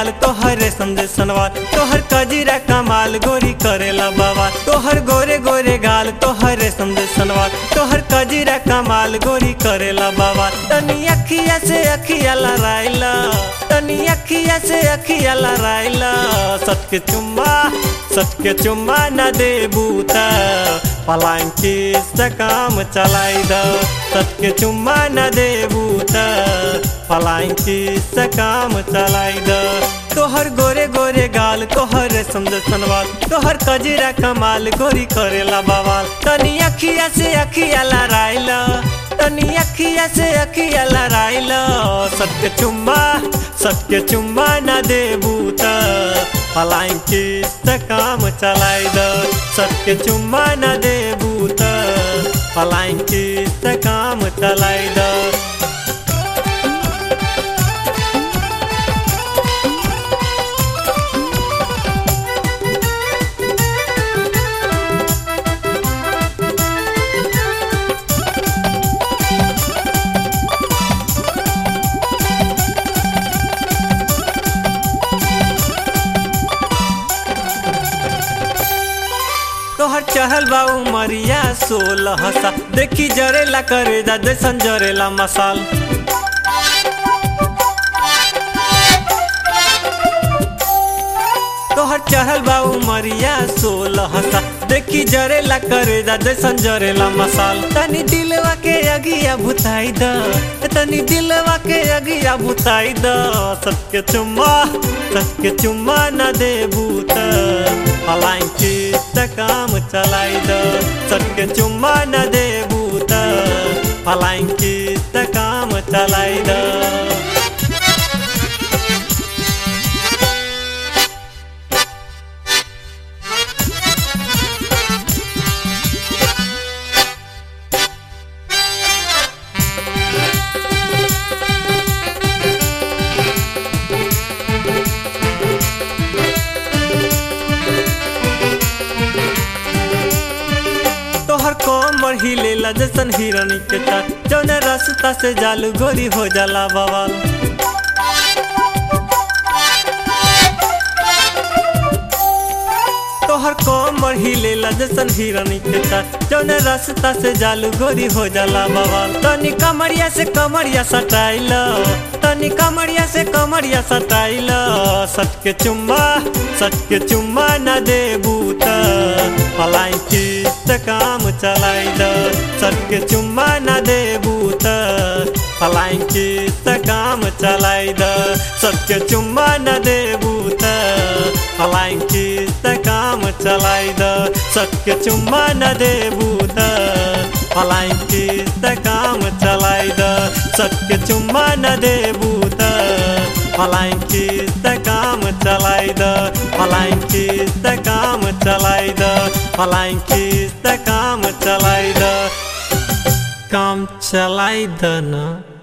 गाल तोहर रेशम जे सनवार तोहर कजीरा कमाल गोरी करेला बाबा तोहर गोरे गोरे गाल तोहर रेशम जे सनवार तोहर कजीरा कमाल गोरी करेला बाबा तनी अखिया से अखिया लड़ाइला तनी अखिया से अखिया लड़ाइला सच के चुम्मा सच के चुम्मा न दे बूता पलांकी से काम चलाई द सच के चुम्मा न दे बूता पलांकी से काम चलाई द तोहर गोरे गोरे गाल तोहर रेशम जे सनवाल तोहर कजीरा कमाल गोरी करेला बवाल तनी अखिया से अखिया लड़ाइला तनी अखिया से अखिया लड़ाइला सत्य चुम्मा सत्य चुम्मा न दे बूता पलांकी से काम चलाई द सत्य चुम्मा न दे बूता पलांकी से काम चलाई द तोहर चहल बा उमरिया सोलह सा देखी जरेला करे जा जैसन जरेला मसाल तोहर चहल बा उमरिया सोलह सा देखी जरेला करे जा जैसन जरेला मसाल तनी दिलवा के अगिया भुताई द तनी दिलवा के अगिया भुताई द सत्य चुम्मा सत्य चुम्मा न दे बूता पलांकी से काम चलाई द सत्य चुम्मा न दे बूता पलांकी से काम चलाई द तोहर कोमर हिलेला जैसन हिरनी के चाल जौन रास्ता से जालू गोरी हो जाला बवाल तोहर कोमर हिलेला जैसन हिरनी के चाल जौन रास्ता से जालू गोरी हो जाला बवाल तनी कमरिया से कमरिया सटाइल तनी कमरिया से कमरिया सटाइल सट के चुम्मा सट के चुम्मा न दे बूता पलांकी से काम चलाई द सट के चुम्मा न दे बूता पलांकी से काम चलाई द सट के चुम्मा न दे बूता पलांकी से काम चलाई द सट के चुम्मा न दे बूता पलांकी से काम चलाई द सट के चुम्मा न दे बूता पलांकी से काम चलाई द पलांकी से काम चलाई द पलांकी से काम चलाई द काम चलाई द ना